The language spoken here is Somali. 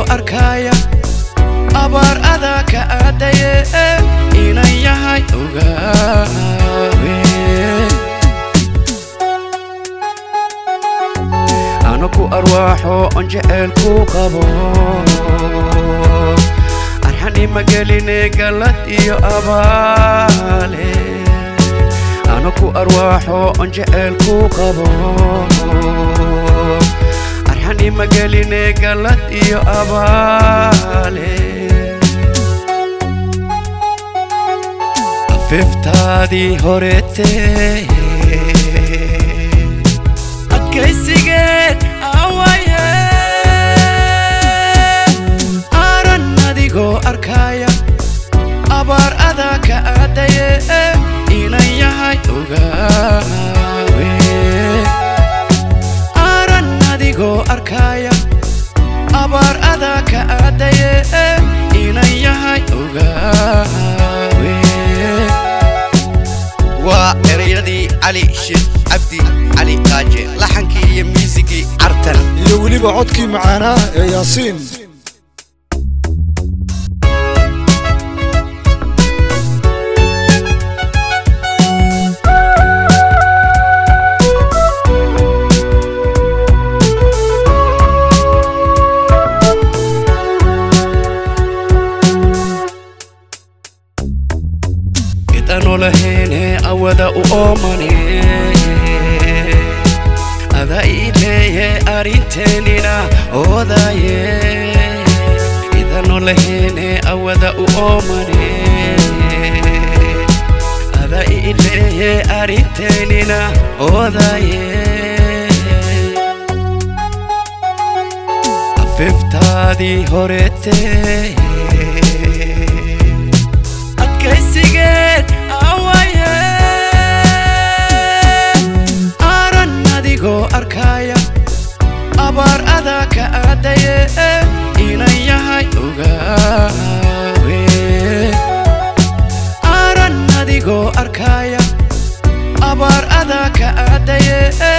arkaya abaar adaa ka aadaye inan yahay ogaawe anaku arwaaxo on jecelku qabo arxanima geline galad iyo abaale anaku arwaaxo on jecelku qabo arxanima geline galad iyo abaale afiftaadii horetee adkaysigeed awaye aran adigoo arkaya abaar adaa ka aadaye inan yahay ogaawe aran adigoo arkaya abaar adaa ka aadaye inan yahay ogaawe waa erayadii cali sheekh cabdi cali qaaje laxankii iyo miisigii cartan iyo weliba codkii macaanaa ee yaasiin idano laheene awada u oomane ada iileeye arinteenina oodaye idano laheene awada u oomane ada iileeye arinteenina oodaye afiftaadii horetee adkaysigeed awaye aran adigoo arkaya abaar adaa ka aadaye inan yahay ogaawe aran adigoo arkaya abaar adaa ka aadaye